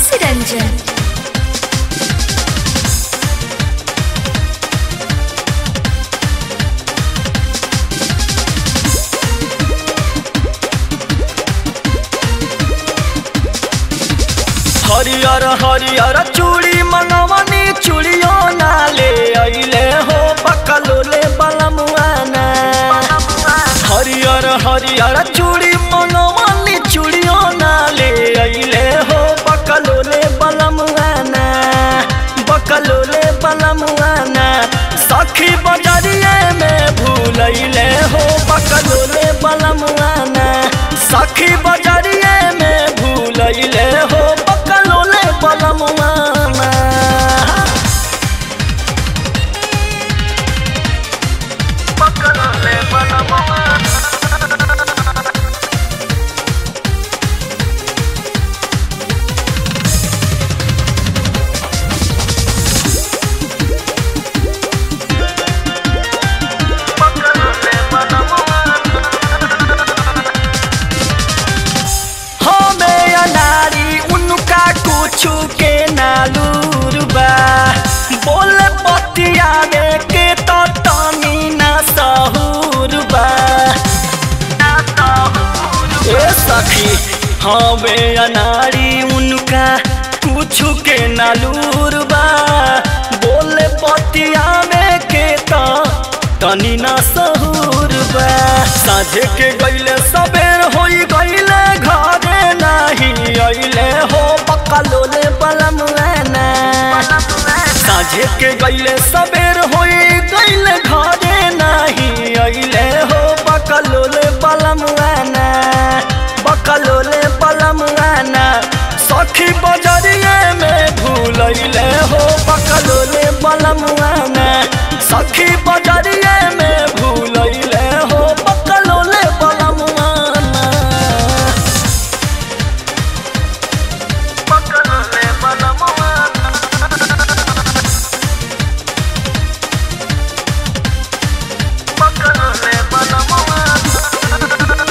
खुशी रंजन हरियर हरियर चूड़ी मनवनी चूड़ियो ना ले अइले हो बकलोले बलमुआना हरियर हरियर चूड़ी मनवनी चूड़ियो ना ले अइले हो बकलोले बलमुआना बकलोले बलमुआना सखी बजरिए में भूलैले हो बकलोले बलमुआना सखी बजरिए में भूलैले हो बकलोले बलमुआना बकलोले बलमुआना हमें अनारी उनका कुछ के नालूर बा बोल पतिया में के तो तनी ना सहूर बा ए सखी हमें अनारी उनका कुछ के नालूर बा बोल पतिया में के तो तनी ना सहूर बा साझे के गईले सबेर होई गईले घरे नाही अइले हो बकलोले बलमुआना साझे के गईले सबेर होई गईले घरे नाही अइले हो बकलोले बलमुआना बकलोले बलमुआना सखी बजरिए में भूलैले हो बकलोले बलमुआना सखी बजरिए में भूलैले हो बकलोले बलमुआना बकलोले बलमुआना बकलोले बलमुआना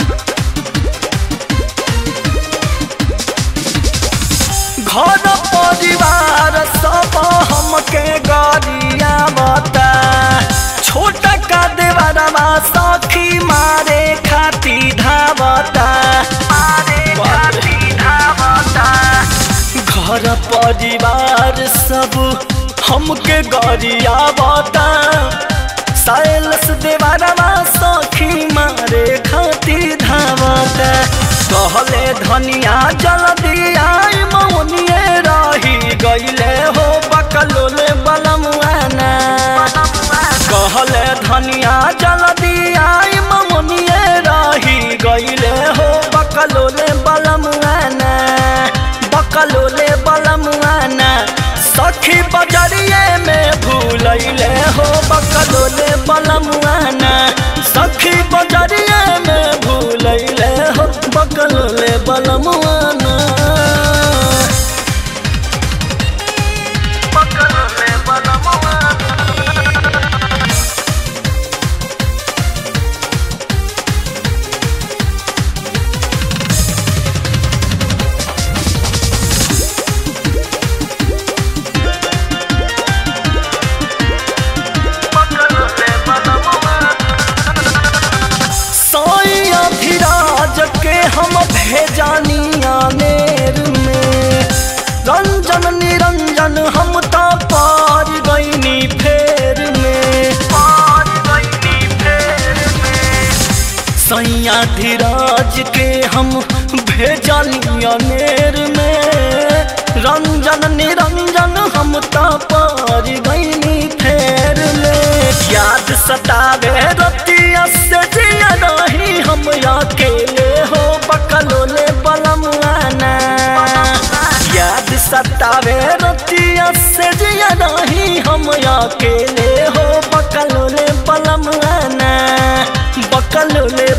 घर परिवार सब हमके गरिया बता छोट का देवरवा सखी मारे खाती धावता मारे खाती धावता घर परिवार सब हमके गरिया बता साइलस देवरवा सखी मारे खाती धावता कहले धनिया जल्दी आई मौनिए रही गईले हो बकलोले बलमुआना कहले धनिया जल्दी आई मौनिए रही गईले हो बकलोले बलमुआना बकलोले बलमुआना सखी बजरिए में भूलैले हो बकलोले बलमुआना सखी बजरिए में भूलैले हो बकलोले बलमुआना बकलोले बलमुआना साई अभिराज के हम भेजानिया नेर में रंजन निरंजन हम तो पार गईनी फेर में पार गईनी फेर में सैया धीराज के हम भेजलिया नेर में रंजन निरंजन हम तो पार गईनी फेर में याद सतावे रतिया से जिया नहीं हम अकेले हो बकलोले बलमुआना याद सतावे रतिया से जिया नहीं हम अकेले हो बकलोले बलमुआना बकलोले